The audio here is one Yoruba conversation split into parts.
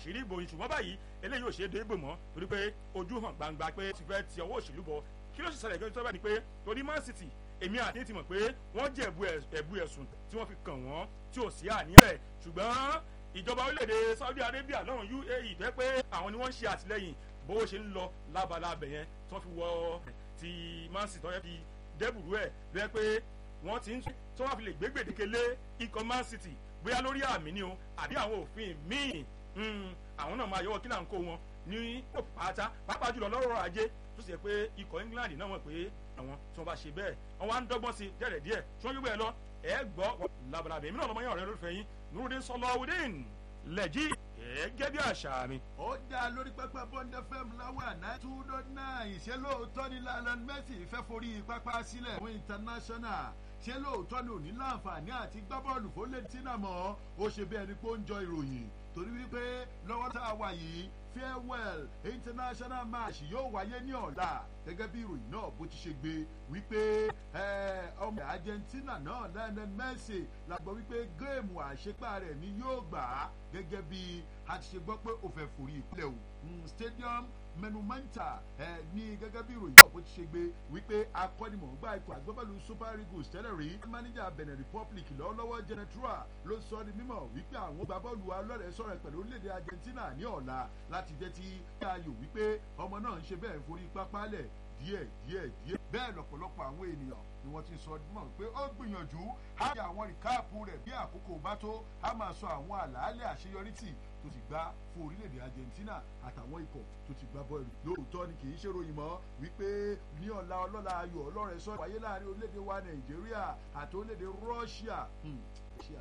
àṣírí ìbò yìí ṣùgbọ́n báyìí eléyìí ò ṣe é dé ìbò mọ́ torí pé ojú hàn gbangba pé ti fẹ́ ti ọwọ́ òṣèlú bọ̀ kí ló sì ṣẹlẹ̀ gẹ́gẹ́ tó bá ní pé torí Man City èmi àti ti mọ̀ pé wọ́n jẹ́ ẹ̀bù ẹ̀sùn tí wọ́n fi kàn wọ́n tí ò sí àníyàn rẹ̀ ṣùgbọ́n ìjọba orílẹ̀-èdè Saudi Arabia lọ́run UAE tó yẹ pé àwọn ni wọ́n ń ṣe àtìlẹ́yìn bó ṣe ń lọ lábala abẹ yẹn tí wọ́n fi wọ ti Man City tó yẹ fi dẹ́bùrú ẹ̀ ló yẹ pé wọ́n ti ń tí wọ́n fi lè gbé gbèdéke lé ikọ̀ Man City bóyá lórí àmì ni o àbí àwọn òfin míì àwọn náà máa yọwọ́ kí là ń kó wọn ní pátá pàápàá jùlọ lọ́rọ̀ ajé tó sì yẹ pé ikọ̀ England náà mọ̀ pé àwọn tí wọ́n bá ṣe bẹ́ẹ̀ wọ́n wá ń dọ́gbọ́n sí díẹ̀ díẹ̀ tí wọ́n yóò bẹ́ẹ̀ lọ ẹ̀ gbọ́ labalábẹ́ èmi náà lọ́mọ yẹn ọ̀rẹ́ lólùfẹ́ yín Nurudeen Sọlọ́wọ́dín lẹ́jì gẹ́gẹ́ bí àṣà mi. ó dá lórí pápá Bond FM láwà náà two dot nine ṣé lóòótọ́ ni Lionel Messi fẹ́ forí pápá sílẹ̀ fún international ṣé lóòótọ́ ni òní láǹfààní àti gbábọ́ọ̀lù fólẹ́tínà mọ́ ó ṣe bí ẹni pé ó ń jọ ìròyìn torí wípé lọ́wọ́ tá a wà yìí farewell international match yóò wáyé ní ọ̀la gẹ́gẹ́ bí ìròyìn náà bó ti ṣe gbé wípé ọmọ Argentina náà Lionel Messi la gbọ́ wípé géèmù àṣepá rẹ̀ ni yóò gbà á gẹ́gẹ́ bí a ti ṣe gbọ́ pé ó fẹ́ forí ìpínlẹ̀ o stadium menumenta ẹ ní gẹ́gẹ́ bí ìròyìn náà bó ti ṣe gbé wípé akọ́nimọ̀ọ́gbá ikọ̀ agbábọ́ọ̀lù super eagles tẹ́lẹ̀ rí máníjà benin republic lọ́wọ́lọ́wọ́ genetra ló sọ ní mímọ̀ wípé àwọn gba bọ́ọ̀lù alọ́rẹ̀ sọ̀rọ̀ pẹ̀lú orílẹ̀-èdè argentina ní ọ̀la láti jẹ́ tí ayò wípé ọmọ náà ń ṣe bẹ́ẹ̀ forí pápá lẹ̀ díẹ̀ díẹ̀ díẹ̀ bẹ́ẹ̀ lọ́pọ̀lọpọ̀ àwọn ènìyàn ni wọ́n ti sọ mọ̀ pé ó gbìyànjú á yà àwọn rìkáàpù rẹ̀ bí àkókò bá tó á máa sọ àwọn àlàálẹ̀ àṣeyọrí tì tó ti gbá fún orílẹ̀-èdè Argentina àtàwọn ikọ̀ tó ti gbá bọ́ọ̀lù lóòótọ́ ni kì í ṣe ròyìn mọ́ wípé ní ọ̀la ọlọ́la ayọ̀ ọlọ́rẹ̀ sọ wáyé láàrin orílẹ̀-èdè wa Nàìjíríà àti orílẹ̀-èdè Russia Russia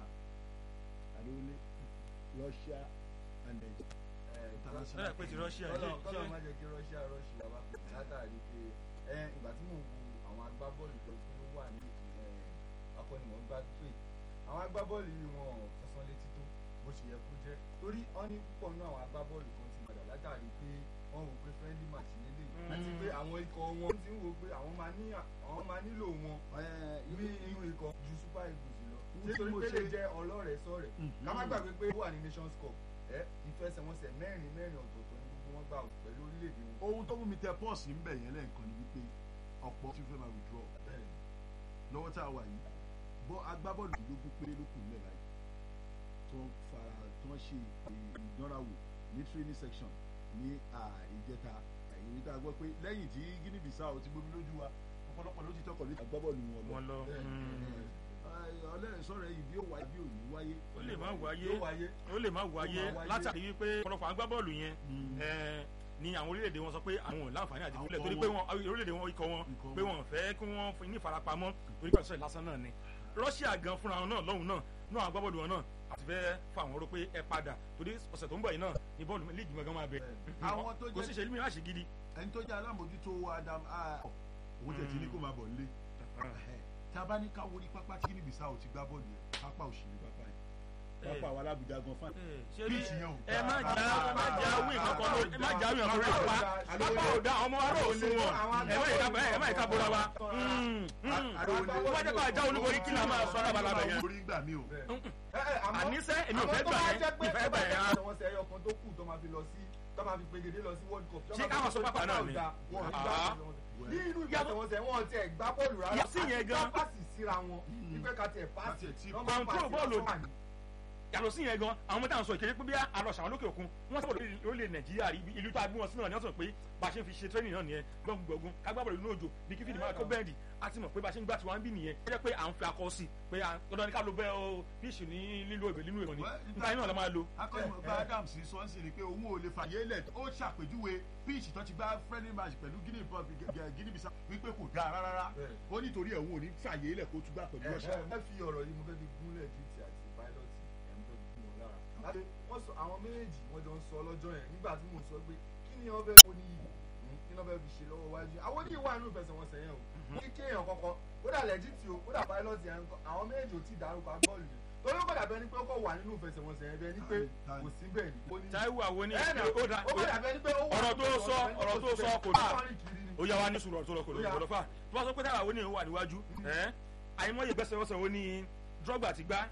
àdéhùn Russia and Nigeria international. pé ti Russia kọ́lọ̀ kọ́lọ̀ má jẹ́ kí Russia Russia wá látàrí pé ìgbà tí mò ń wo àwọn agbábọ́ọ̀lù tó tó wà ní akọ́nimọ̀ọ́gbá pé àwọn agbábọ́ọ̀lù yìí wọn fẹsán létí tó bó ṣe yẹ kó jẹ́ torí wọ́n ní púpọ̀ nínú àwọn agbábọ́ọ̀lù kan ti padà látàrí pé wọ́n wò pé friendly match lélẹ̀ àti pé àwọn ikọ̀ wọn ti ń wò pé àwọn máa ní àwọn máa nílò wọn ní inú ikọ̀ ju super eagles lọ nítorí pé lè jẹ́ ọlọ́rẹ̀ẹ́ sọ̀rẹ́ ká má gbàgbé pé ó wà ní nations cup ẹ ìfẹsẹ̀wọnsẹ̀ mẹ́rin mẹ́rin ọ̀tọ̀ọ̀tọ̀ ní gbogbo wọn gbà pẹ̀lú orílẹ̀-èdè wọn. ohun tó mú mi tẹ pọ́ọ̀sì ń bẹ̀ yẹn lẹ́ẹ̀kan ni wípé ọ̀pọ̀ tí fẹ́ máa withdraw lọ́wọ́ tá a wà yìí bọ́ agbábọ́ọ̀lù ìlógún péré ló kù nílẹ̀ báyìí tó ń fara tó ń ṣe ìdánrawò ní training section ní ìjẹta èyí tá a gbọ́ pé lẹ́yìn tí Guinea Bissau ti gbomi lójú wa ọ̀pọ̀lọpọ̀ ló ti tọkọ̀ lójú agbábọ́ọ̀lù wọn lọ. ọlẹ́rìn sọ̀rọ̀ yìí bí ó wáyé bí ò ní wáyé. ó lè má wáyé ó lè má wáyé látàrí wípé ọ̀pọ̀lọpọ̀ agbábọ́ọ̀lù yẹn ni àwọn orílẹ̀-èdè wọn sọ pé àwọn ò láǹfààní àti ìwúlẹ̀ torí pé orílẹ̀-èdè wọn ikọ̀ wọn pé wọn fẹ́ kí wọ́n ní ìfarapamọ́ torí pé àṣọ lásán náà ni Russia gan fúnra wọn náà lọ́hùn náà náà àwọn agbábọ́ọ̀lù wọn náà àti fẹ́ fà wọ́n rò pé ẹ padà torí ọ̀sẹ̀ tó ń bọ̀ yìí náà ni bọ́ọ̀lù líìgì gangan máa bẹ̀ kò sí ìṣèlú mìíràn ṣe gidi. ẹni tó jẹ́ alámòjútó Adam owó tẹ̀ tí ní kó máa bọ̀ nílé tá a bá ní ká wo ní pápá tí Guinea Bissau ti gbá bọ́ọ̀lù yẹn pápá òṣèlú pápá yẹn pápá wa alábùjá gan fún bíìsì yẹn o. ẹ má jà ẹ má jà wí nǹkan lórí ẹ má jà wí nǹkan lórí pápá pápá ò dá ọmọ wa náà sún wọn ẹ má yẹ ká ẹ má yẹ ká bóra wa. wọ́n bá jẹ́ kó àjà olúborí kí ni a máa sọ lábala bẹ̀ yẹn. orí gbà mí o. àníṣe èmi ò fẹ́ gbà yẹn mi fẹ́ gbà yẹn. àwọn ọ̀sẹ̀ ẹyọ kan tó kù tó máa fi lọ sí tó máa fi pegedé lọ sí world cup. ṣé káwọn sọ pápá náà ni. ní inú ìyàtọ̀wọ̀sẹ̀ wọn ti ẹ̀ gbá bọ́ọ̀lù rárá Yàtí yẹn gan. àti pàṣì síra wọn ìfẹ́ ká tiẹ̀ pàṣì Control bọ́ọ̀lù yàtọ̀ sí yẹn gan àwọn mẹ́ta ń sọ ìkéde pé bí àlọ́ ṣàwọn lókè òkun wọ́n sábà lórílẹ̀ nàìjíríà rí ìlú tó agbó wọn sínú náà ni wọ́n sọ pé bá a ṣe ń fi ṣe training náà nìyẹn gbọ̀ngbọ̀ngun kágbábọ̀lù inú òjò bí kí fìdí máa kó bẹ́ẹ̀dì a ti mọ̀ pé bá a ṣe ń gbà tí wọ́n ń bì nìyẹn ó jẹ́ pé à ń fi akọ sí pé dandan ní ká ló bẹ́ ọ fíṣì ní lílo ìbè nínú ìrọ̀ni nípa iná la máa lo. akọ́nìmọ̀gbá Adams sọ ń sìn ni pé òun ò lè fàyè lẹ̀ ó ṣàpèjúwe pitch tó ti gbá friendly match pẹ̀lú Guinea Guinea Bissau wípé kò dáa rárá ó nítorí ẹ̀ òun ò ní fàyè lẹ̀ kó tún gbà pẹ̀lú Russia. ẹ fi ọ̀rọ̀ yìí mo fẹ́ fi gúnlẹ̀ duty àti pilot ẹ̀ ń fẹ́ fi gún wọn lára láti wọ́n sọ àwọn méjèèjì wọ́n jọ ń sọ lọ́jọ́ yẹn nígbà tí mò ń sọ pé kí ni wọ́n fẹ́ wọ́n ní yìí kí ni wọ́n fẹ́ fi ṣe lọ́wọ́ wájú àwọn oníyìí wà nínú ìfẹsẹ̀wọnsẹ̀ yẹn o kí kéèyàn kankan ó dà lẹ́jìtì o ó dà pilot yẹn àwọn méjèèjì ò tí ì dárúkọ agbọ́ọ̀lù yẹn torí ó kọ̀ dàbẹ́ ni pé ó kọ̀ wà nínú ìfẹsẹ̀wọnsẹ̀ yẹn bẹ́ẹ̀ ni pé kò sí bẹ́ẹ̀ ni. Táíwò àwọn ní ó kọ̀ dàbẹ́ ni pé ó wà ọ̀rọ̀ tó sọ ọ̀rọ̀ tó sọ kò dáa ó yá wa ní sùúrù ọ̀rọ̀ tó lọ kò lọ kò lọ fà tó bá sọ pé Táíwò àwọn ní wà níwájú àìmọye gbẹ́sẹ̀ wọ́sẹ̀ wo ni drogba ti gbá